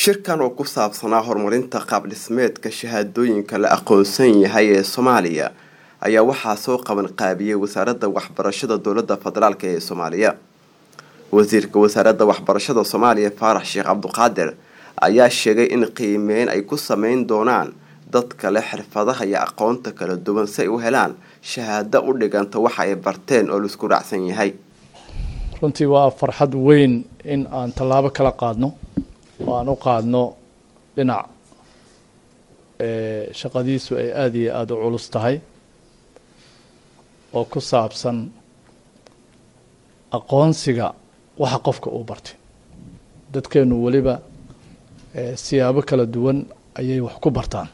shirkan oo ku saabsanaa horumarinta qaab dhismeedka shahaadooyinka la aqoonsan yahay ee soomaaliya ayaa waxaa soo qaban qaabiyey wasaaradda waxbarashada dowladda federaalk ee soomaaliya wasiirka wasaaradda waxbarashada soomaaliya faarax sheekh cabduqaadir ayaa sheegay in qiimeyn ay ku sameyn doonaan dadka leh xirfadaha iyo aqoonta kala duwan si ay u helaan shahaado u dhiganta waxa ay barteen oo laisku raacsan yahay runtii waa farxad weyn in aan tallaabo kala qaadno oo aan u qaadno dhinac shaqadiisu ay aada iyo aada u culus tahay oo ku saabsan aqoonsiga waxa qofka uu bartay dadkeenu weliba siyaabo kala duwan ayay wax ku bartaan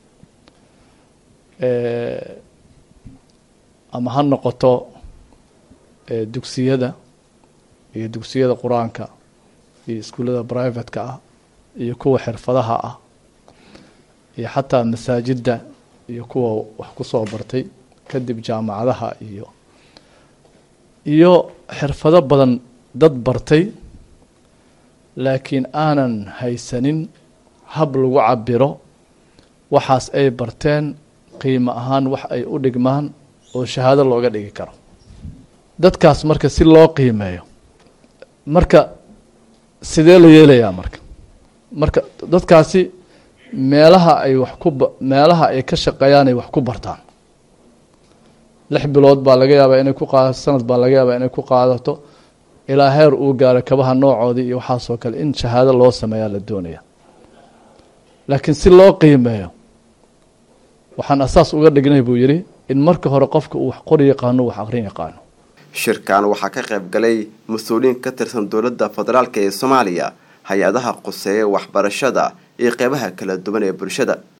ama ha noqoto dugsiyada iyo dugsiyada qur-aanka iyo iskuullada privatka ah iyo kuwa xirfadaha ah iyo xataa masaajidda iyo kuwa wax ku soo bartay kadib jaamacadaha iyo iyo xirfado badan dad bartay laakiin aanan haysanin hab lagu cabiro waxaas ay barteen qiimo ahaan wax ay u dhigmaan oo shahaado looga dhigi karo dadkaas marka si loo qiimeeyo marka sidee la yeelayaa marka marka dadkaasi meelaha ay wax ku meelaha ay ka shaqeeyaan ay wax ku bartaan lix bilood baa laga yaabaa inay ku qaadato sanad baa laga yaabaa inay ku qaadato ilaa heer uu gaaro kabaha noocoodii iyo waxaasoo kale in shahaado loo sameeyaa la doonaya laakiin si loo qiimeeyo waxaan asaas uga dhignay buu yidhi in marka hore qofka uu wax qori yaqaano wax aqrin yaqaano shirkan waxaa ka qayb galay mas-uuliyiin ka tirsan dowladda federaalk ee soomaaliya hay-adaha quseeya waxbarashada iyo qeybaha kala duwan ee bulshada